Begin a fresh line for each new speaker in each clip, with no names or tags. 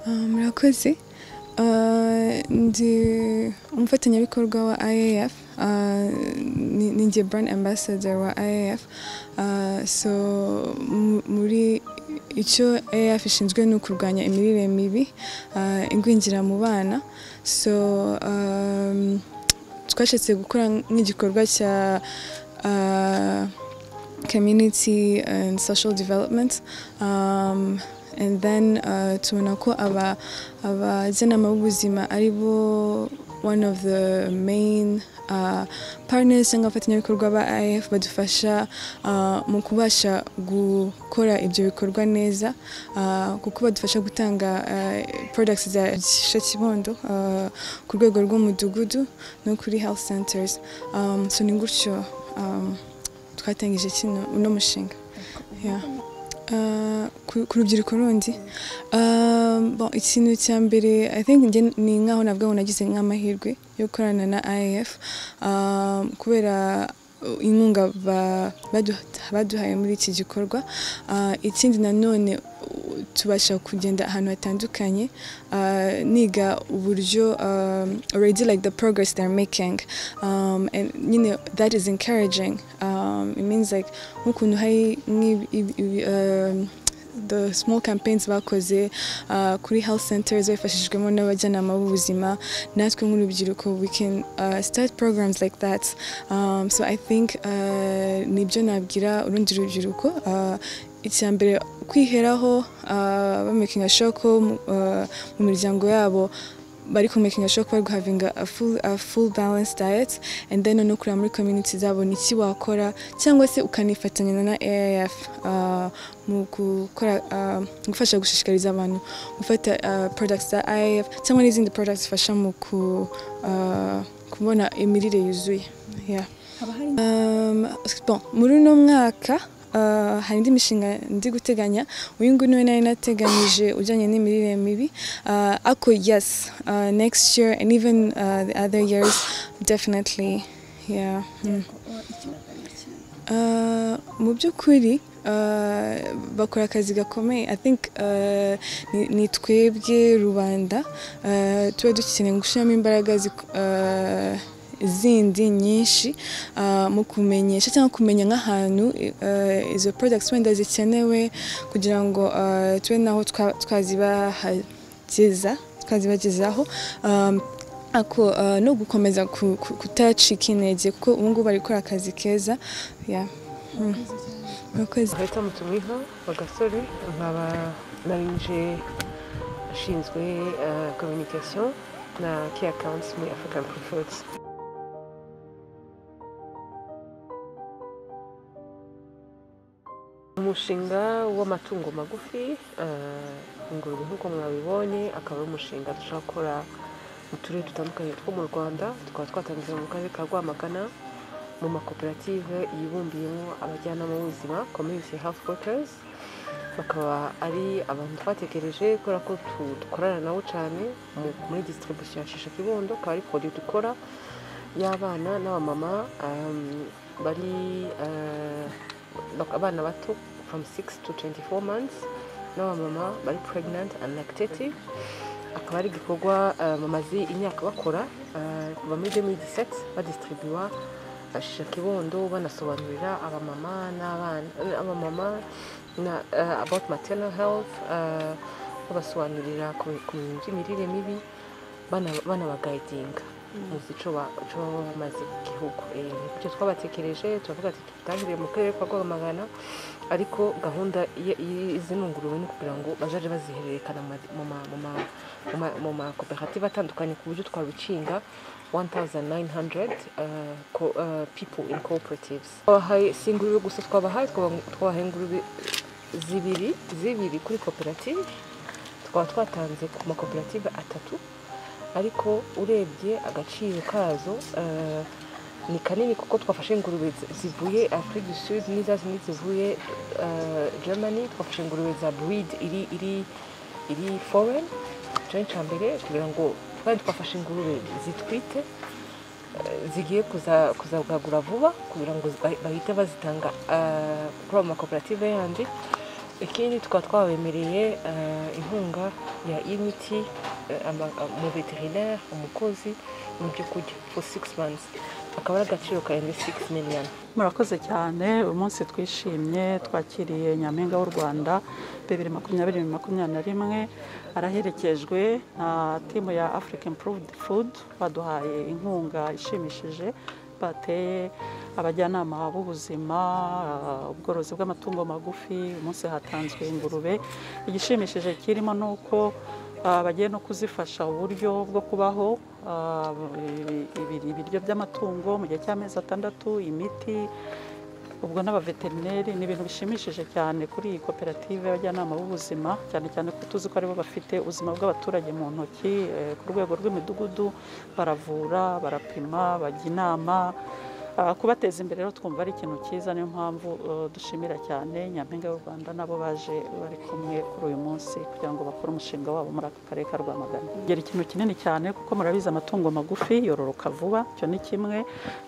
abakozi ndi umufatanyabikorwa wa IAF uh, ni- ni njye brand ambassador wa IAF uh, so mu- muri icyo AF ishinzwe ni ukurwanya imirire mibi uh, ingwingira mu bana so um, twashatse gukora nk'igikorwa cya uh, community and social development um, and then uh, tubona ko aba abajyanama b'ubuzima ari bo one of the main uh, partners cyangwa abafatanyabikorwa ba IF badufasha uh, mu kubasha gukora ibyo bikorwa neza uh, kuko badufasha gutanga uh, products za Shisha Kibondo uh, ku rwego rw'umudugudu no kuri health centers um, so ni gutyo um, twatangije kino uno mushinga Yeah. Uh, ku ku rubyiruko rundi um, bon, ikintu cya mbere i think njye ni nkaho navuga ngo nagize nk'amahirwe yo gukorana na iaf um, kubera inkunga ba- baduha- baduhaye muri iki gikorwa Uh, ikindi nanone uh, tubasha kugenda ahantu hatandukanye uh, niga uburyo um, already like the progress they're making um, and you know that is encouraging um, it means like nk'ukuntu hari nk'ib- ib- ibi- um, the small campaigns bakoze uh, kuri health centers bifashijwemo n'abajyanama b'ubuzima natwe nk'urubyiruko we can uh, start programs like that um, so i think uh, nibyo nabwira urundi rubyiruko uh, icya mbere kwiheraho uh, bamakinga shoko uh, mu miryango yabo bari ku makinga shoko bari guhavinga a full, a full balanced diet and then no kureba muri community zabo ni iki wakora cyangwa se ukanifatanya na AIF uh, mu gukora uh, gufasha gushishikariza abantu gufata uh, products za AIF cyangwa n'izindi products zifasha mu ku, uh, kubona imirire yuzuye yeah.
haba hari
Um, bon, muri uno mwaka uh, hari indi mishinga ndi guteganya uyu nguyu niwe nari nateganyije ujyanye n'imirire mibi uh, ako yes uh, next year and even uh, the other years definitely yeah. mm. Uh, mu by'ukuri uh, bakora akazi gakomeye i think uh, ni- ni twebwe rubanda uh, tuba dukeneye gushyiramo imbaraga zik- uh, zindi nyinshi uh, mu kumenyesha cyangwa kumenya nk'ahantu uh, izo products wenda zikenewe kugira ngo uh, tube naho twa- twazibahageza twazibagezaho um, ako uh, no gukomeza ku- ku- kutacika intege kuko ubu ngubu bari gukora akazi keza yeah. Mm. Murakoze.
Leta mutumiho bagasore nkaba narije ashinzwe eh, communication na key accounts muri African Prophets umushinga w'amatungo magufi eh, ingurube nk'uko mwabibonye akaba ari umushinga dushaka gukora mu turere dutandukanye two mu rwanda tukaba twatangiye mu karere ka rwamagana mu makoperative yibumbiyemo abajyanama b'ubuzima community health workers bakaba ari abantu twatekereje kubera ko tu- dukorana nabo cyane mu- muri distribution ya shisha kibondo akaba ari produit dukora y'abana n'abamama um, bari eh, bak- abana bato from 6 to 24 months n'abamama bari pregnant and lactative akaba ari igikorwa eh, bamaze imyaka bakora eh, kuva muri 2017 badistribuwa bashisha kibondo banasobanurira abamama n'abana abamama na eh, about maternal health eh, babasobanurira ku ku bintu by'imirire mibi bana- banabagayidinga muzi ico ba- ico baba bamaze ku gihugu Eh, nibyo twabatekereje turavuga ati tutangiriye mu karere ka rwamagana ariko gahunda y- y'izi nungurube ni ukugira ngo bazaje bazihererekana mu ma- mu ma- mu ma- mu ma- mu makoperative atandukanye ku buryo twarukinga 1900 uh, co- uh, people in cooperatives twabahaye si ingurube gusa twabahaye twaba- twabahaye ingurube zibiri zibiri kuri koperative tukaba twatanze ku makoperative atatu ariko urebye agaciro kazo uh, ni kanini kuko twafashe ingurube zi- zivuye afrique du sud n'iza zindi zivuye uh, germany twafashe ingurube za breed iri iri iri foreign icyo cya mbere kugira ngo twari twafashe ingurube zitwite zigiye kuza- kuzabwagura vuba kugira ngo ba- bahite bazitanga eh, kuri ayo makoperative yandi ikindi tukaba twabemereye eh, inkunga ya imiti eh, ama- mu veterinere umukozi mu byo kurya for six months akaba ari agaciro karenze six million
murakoze cyane umunsi twishimye twakiriye nyampinga w'u rwanda bibiri makumyabiri makumyabiri na rimwe araherekejwe na timu ya africa improved food baduhaye inkunga ishimishije bateye abajyanama b'ubuzima ah, ubworozi bw'amatungo magufi uyu munsi hatanzwe ingurube igishimishije kirimo ni uko ah, bagiye no kuzifasha uburyo bwo kubaho ah, ibi- ibi- ibiryo by'amatungo mu gihe cy'amezi atandatu imiti ubwo n'abaveterineri ni ibintu bishimishije cyane kuri iyi koperative y'abajyanama b'ubuzima cyane cyane ko tuzi ko aribo bafite ubuzima bw'abaturage mu ntoki eh, ku rwego rw'imidugudu baravura barapima bajya inama Ah, kubateza imbere rero twumva ari ikintu cyiza niyo mpamvu eh, dushimira cyane nyampinga y'u rwanda nabo baje bari kumwe kuri uyu munsi kugira ngo bakore umushinga wabo muri aka karere ka rwamagana gera ikintu kinini cyane kuko murabizi amatungo magufi yororoka vuba icyo ni kimwe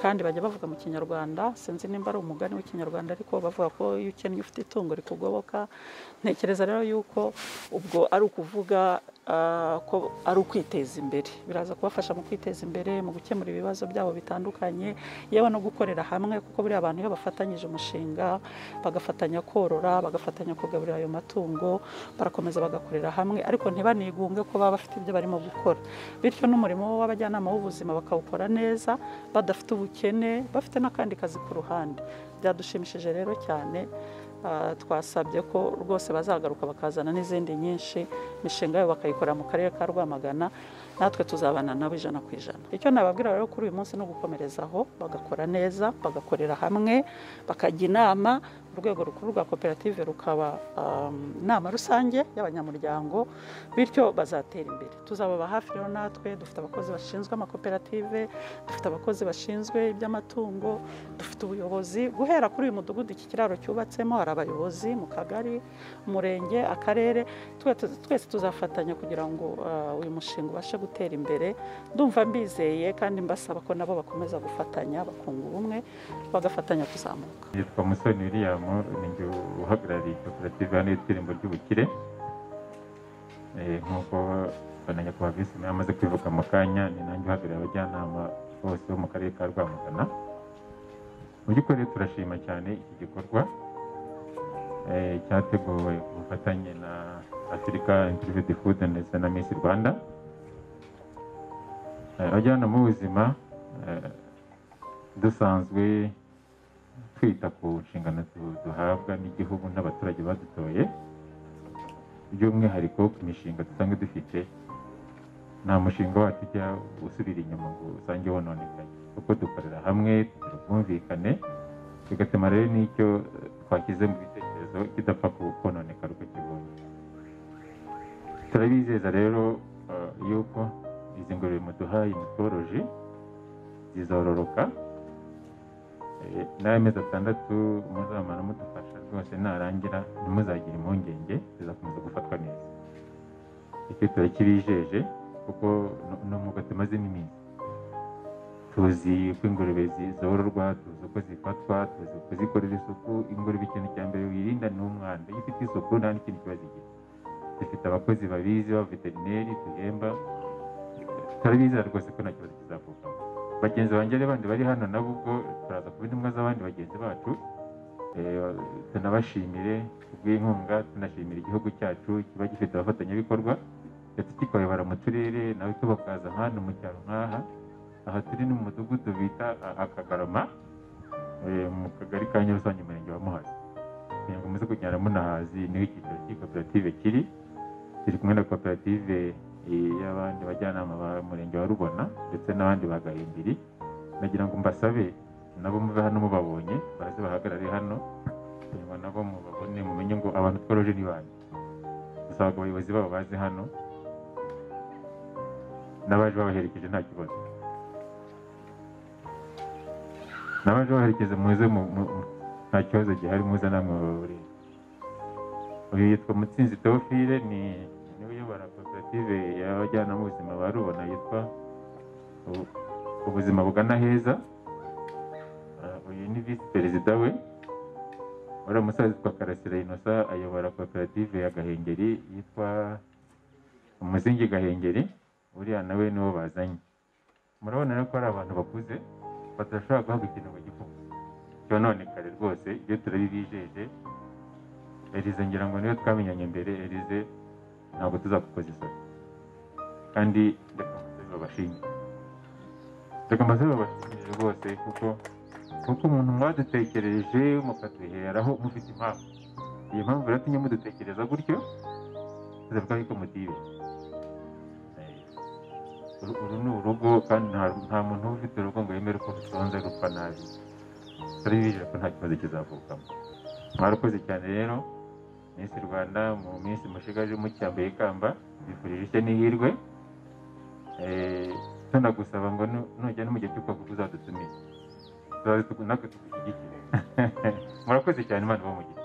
kandi bajya bavuga mu kinyarwanda sinzi nimba ari umugani w'ikinyarwanda ariko bavuga ko iyo ukennye ufite itungo rikugoboka ntekereza rero yuko ubwo ari ukuvuga ah, ko ari ukwiteza imbere biraza kubafasha mu kwiteza imbere mu gukemura ibibazo byabo bitandukanye yewe no gukorera hamwe kuko buriya abantu iyo bafatanyije umushinga bagafatanya korora bagafatanya kugaburira ayo matungo barakomeza bagakorera hamwe ariko ntibanigunge ko baba bafite ibyo barimo gukora bityo n'umurimo w'abajyanama b'ubuzima bakawukora neza badafite ubukene bafite n'akandi kazi ku ruhande byadushimishije rero cyane Ah, twasabye ko rwose bazagaruka bakazana n'izindi nyinshi imishinga yabo bakayikora mu karere ka rwamagana natwe tuzabana nabo ijana ku ijana icyo nababwira rero kuri uyu munsi ni ugukomerezaho bagakora neza bagakorera hamwe bakajya inama urwego rukuru rwa koperative rukaba um, inama rusange y'abanyamuryango bityo bazatera imbere tuzababa hafi rero natwe dufite abakozi bashinzwe amakoperative dufite abakozi bashinzwe iby'amatungo dufite ubuyobozi guhera kuri uyu mudugudu iki kiraro cyubatsemo hari abayobozi mu kagari umurenge akarere Twe- twese tuzafatanya kugira ngo uh, uyu mushinga ubashe gutera imbere ndumva mbizeye kandi mbasaba ko nabo bakomeza gufatanya bakunga ubumwe bagafatanya kuzamuka
yitwa musoni william ni jye uhagarariye koperative hano yitwa irembo ry'ubukire Eh, nk'uko na nyakubahwa visi nawe amaze kubivuga mu kanya ni nanjye uhagarariye abajyanama bose bo mu karere ka rwamagana mu by'ukuri turashima cyane iki gikorwa eh, cyateguwe ku bufatanye na afurika improved food ndetse na miss rwanda Eh, abajyanama b'ubuzima eh, dusanzwe twita ku nshingano du- duhabwa n'igihugu n'abaturage badutoye by'umwihariko ku mishinga dusanzwe dufite nta mushinga wacu ujya usubira inyuma ngo usange wononekaye kuko dukorera hamwe tugira ubwumvikane bigatuma rero n'icyo eh, twashyize mu bitekerezo kidapfa ku- kononeka uko kibonye turabizeza rero eh, yuko izi ngurube muduhaye mutworoje zizororoka Eh, n'amezi atandatu muzamara mudufasha rwose narangira ntimuzagire impungenge zizakomeza gufatwa neza icyo turakibijeje kuko ni- ni umwuga tumazemo iminsi tuzi uko ingurube zi- zororwa tuzi uko zifatwa tuzi uko zikorera isuku ingurube ikintu cya mbere wirinda ni umwanda iyo ufite isuku nta n'ikintu kiba zigira dufite abakozi babizi b'abaveterineri duhemba turabizera rwose ko nta kibazo kizavukamo bagenzi banjye rero bandi bari hano nabo ubwo turaza kuba intumwa z'abandi bagenzi bacu Eh, tunabashimire kubw'inkunga tunashimira igihugu cyacu kiba gifite abafatanyabikorwa ndetse kikayobora mu turere nawe tubakaza hano mu cyaro nk'aha aha turi ni mu mudugudu bita A- akagarama eh, mu kagari ka nyarusange umurenge wa muhazi kugira ngo muze kugenda munahazi niho icyiciro cy'iyi koperative kiri turi kumwe na koperative eh, y'abandi bajyanama b'umurenge wa rubona ndetse n'abandi ba gahimbiri nagira ngo mbasabe nabo muve hano mubabonye baze bahagarare hano kugira ngo nabo mubabone mumenye ngo abantu tworoje ni bande dusaba ngo abayobozi babo baze hano n'abaje babaherekeje nta kibazo n'abaje babaherekeje muze mu- mu- mu- nta kibazo gihari muze namwe mubabure uyu yitwa mutsinzi teofile ni niwe uyobora koperative y'abajyanama b'ubuzima ba rubona yitwa U- ubuzima bugana heza Ah, uyu ni visi perezida we uriya musaza witwa karasira inosa ayobora koperative ya gahengeri yitwa umuzingi gahengeri uriya nawe niwo bazanye murabona rero ko ari abantu bakuze badashobora guhabwa ikintu bagifunga cyononekare rwose ibyo turabibijeje erize ngira ngo niyo twamenyanye mbere erize ntabwo tuzakukoza isoni kandi reka ambasaderi babashimire reka ambasaderi babashimire rwose kuko kuko umuntu mwadutekereje mukaduheraho mufite impamvu iyo mpamvu rero mudutekereza gutyo tuzavuga yuko mutibe uru ni urugo kandi nta muntu uba ufite urugo ngo yemere ko rutonze rupfa nabi turabibije ko nta kibazo kizavukamo mwarukoze cyane rero minsi rwanda mu minsi mushigaje mucyambaye ikamba bifurije ishya n'ihirwe tunagusaba ngo nujya no mu gihe cy'ubwoko uzadutumire natwe tugushyigikire murakoze cyane imana ibamugira